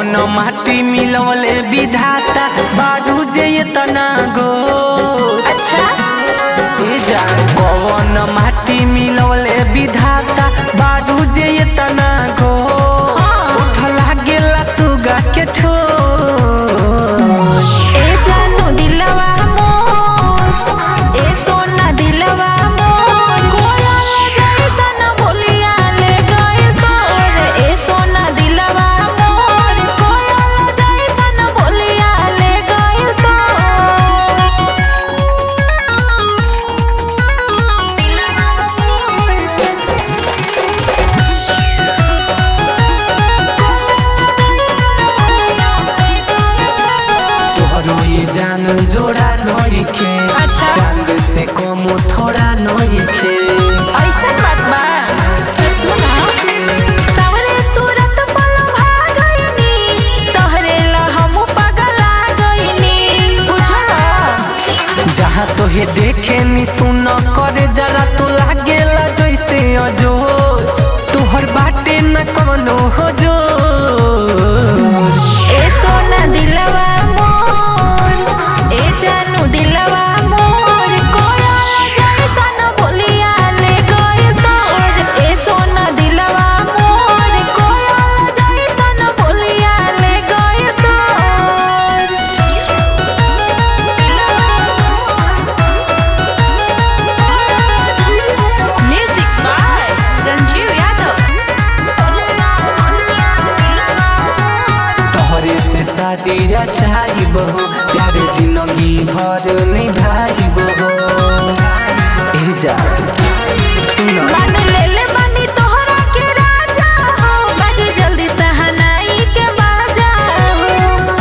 कवन माटी मिलवले विधाता बारू जे तना गो अच्छा ए जा कवन माटी मिलवले विधाता बारू जे तना गो हाँ। उठ लागेला सुगा के ठो ए जानू दिलवा मोर ए सोना दिलवा मोर कोयल जैसन बोलिया ले गइल तोर ए सोना दिलवा मोर कोयल जैसन बोलिया ले गइल तोहरो ये जान जोड़ा नइखे अच्छा। चांद से कम थोड़ा नइखे ऐसन बात बा सुना सावरे सूरत पल भागइनी तोहरे ला हम पगला गइनी बुझल जहाँ तोहे देखे नी सुन करे जरा तो लागेला जैसे अजोर तोहर बाटे न कवनो हो जो ए सोना दिलवा मोर ए जानू दिलवा मोर कोयल जैसन बोलिया ले गइल तोर ए सोना दिलवा मोर कोयल जैसन बोलिया ले गइल तोर म्यूजिक बाय रंजीव यादव तोहरे से शादी रचाई बहो प्यारे जिंदगी भर निभाई बहो ए जा सुनो मान ले ले बानी तोहरा के राजा हो बाजे जल्दी सहनाई के बाजा हो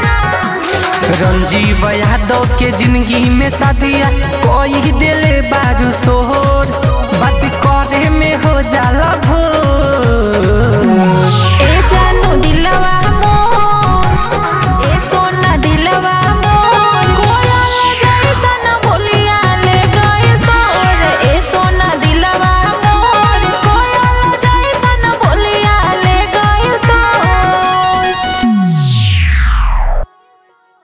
रंजीव यादव के जिंदगी में शादिया कोई दिले बारू सोहर बात करे में हो जाला भोर